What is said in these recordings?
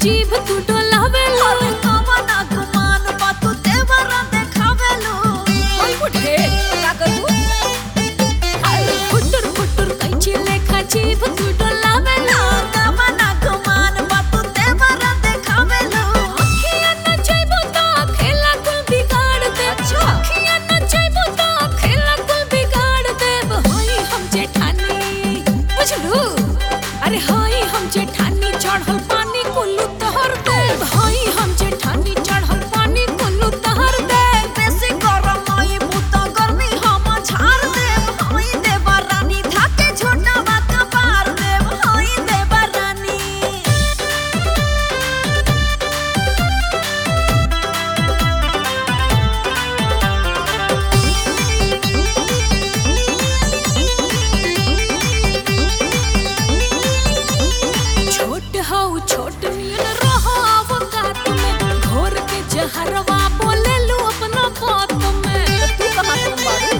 जीभ तू डोलावेलो अरे कवना गुमान बा तू देवरा देखावेलो ओय बुढ़े का करू अरे फुटुर फुटुर कैची लेखा जीभ तू डोलावेलो कवना गुमान बा तू देवरा देखावेलो अखियां न चाइबो ता खेला कुल बिगाड़ दे अच्छा। अखियां न चाइबो ता खेला कुल बिगाड़ दे होई हम जेठानी बुझलू अरे होई हम जेठानी चढ़ल पानी कुल्लू तहर दे होई हम जेठानी चढ़ल पानी कुल्लू तहर दे बेसी गरम आई बुता गर्मी हम झाड़ देव होई देवा रानी धाके छोटा बा कपार देव होई देवा रानी छोट हौ छोट नियन रहो अवकात में घोर के जहरवा बोले लू अपना बात में तू कहां से मरू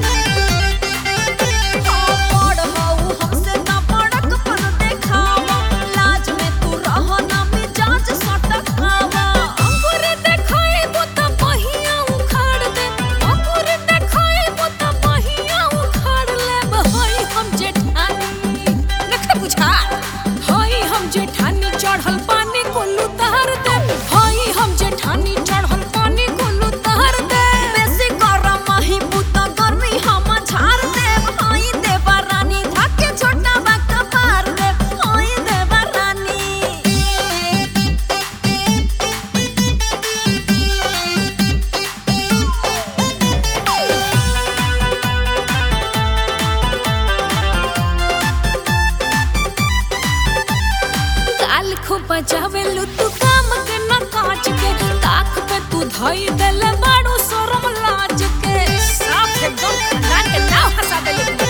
हाँ, बड़ हऊ हमसे ना बड़क पन देखावा लाज में तू रहो ना मिजाज सटकावा अंकुर देखाए बोता पहिया उखाड़ दे अंकुर देखाए बोता पहिया उखाड़ ले होई हम जेठानी नख बुझा होई हम जेठानी चढ़ल पानी कोल्लू तहर दे होई हम जेठानी चढ़ल पानी कोल्लू तहर दे बेसी गरम ही बुता गर्मी हम झाड़ देव होई देवा रानी धाके छोटा बा कपार देव होई देवा रानी गाल खूब बजावेलू तू काम के न काज के ताक पे तू धई देले बाड़ू शरम लाज के साफ एकदम खानदान के नाव हंसा देले